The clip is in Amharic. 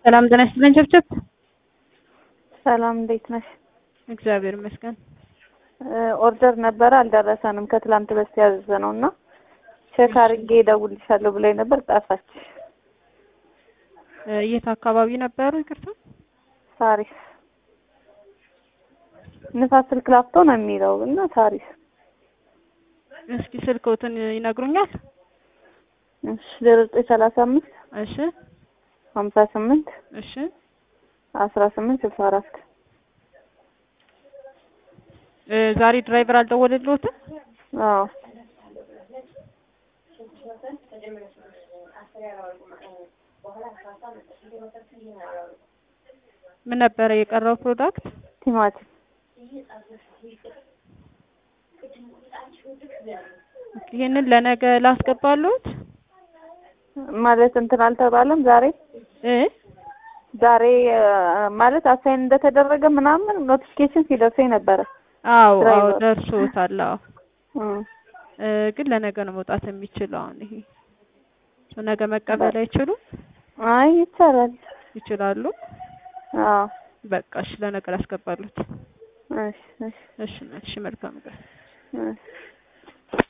ሰላም ጤና ይስጥልኝ ቸብቸብ። ሰላም እንዴት ነሽ? እግዚአብሔር ይመስገን። ኦርደር ነበረ አልደረሰንም። ከትላንት በስቲያ ያዘዘ ነው እና ቼክ አድርጌ እደውልልሻለሁ ብላኝ ነበር ጠፋች። የት አካባቢ ነበሩ? ይቅርታ ሳሪስ ንፋስ ስልክ ላፍቶ ነው የሚለው እና ሳሪስ። እስኪ ስልክዎትን ይነግሩኛል? እሺ ዜሮ ዘጠኝ ሰላሳ አምስት እሺ ሀምሳ ስምንት እሺ አስራ ስምንት ስልሳ አራት እ ዛሬ ድራይቨር አልደወለልዎትም? አዎ ምን ነበረ የቀረው ፕሮዳክት? ቲማቲም ይሄንን ለነገ ላስገባልዎት? ማለት እንትን አልተባለም ዛሬ እ ዛሬ ማለት አሳይን እንደተደረገ ምናምን ኖቲፊኬሽን ሲደርሰኝ ነበረ። አዎ አዎ ድራይቨር። ደርሶታል። አዎ እም። እ ግን ለነገ ነው መውጣት የሚችለው። አሁን ይሄ ነገ መቀበል አይችሉም? አይ ይቻላል። ይችላሉ። አዎ በቃ እሺ፣ ለነገ ላስገባሉት። እሺ እሺ እሺ እሺ፣ መልካም ቀን። እሺ